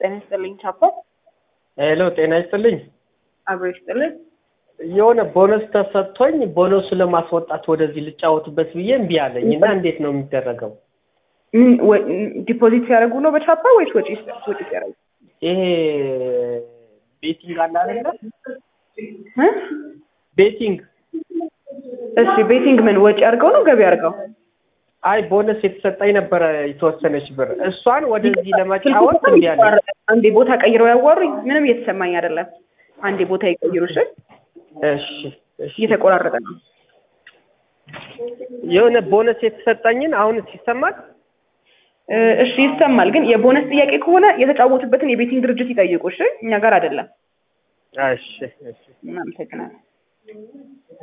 ጤና ይስጥልኝ ቻፓ። ሄሎ ጤና ይስጥልኝ። አብሮ ይስጥልኝ። የሆነ ቦነስ ተሰጥቶኝ ቦነሱ ለማስወጣት ወደዚህ ልጫወትበት ብዬ እምቢ አለኝ እና እንዴት ነው የሚደረገው? ምን ወ- ዲፖዚት ሲያደርጉ ነው በቻፓ ወይስ ወጪ ወጪ ሲያደርጉ? ይሄ ቤቲንግ አለ አይደለ? እ? ቤቲንግ እሺ ቤቲንግ ምን ወጪ አድርገው ነው ገቢ አድርገው? አይ ቦነስ የተሰጠኝ ነበረ የተወሰነች ብር እሷን ወደዚህ ለመጫወት እምቢ አለኝ። አንዴ ቦታ ቀይረው ያዋሩኝ። ምንም እየተሰማኝ አይደለም። አንዴ ቦታ ይቀይሩ። እሺ እሺ እሺ እየተቆራረጠ ነው። የሆነ ቦነስ የተሰጠኝን አሁን ይሰማል? እ፣ እሺ ይሰማል። ግን የቦነስ ጥያቄ ከሆነ የተጫወቱበትን የቤቲንግ ድርጅት ይጠይቁ። እሺ እኛ ጋር አይደለም። እሺ እሺ እናመሰግናለን።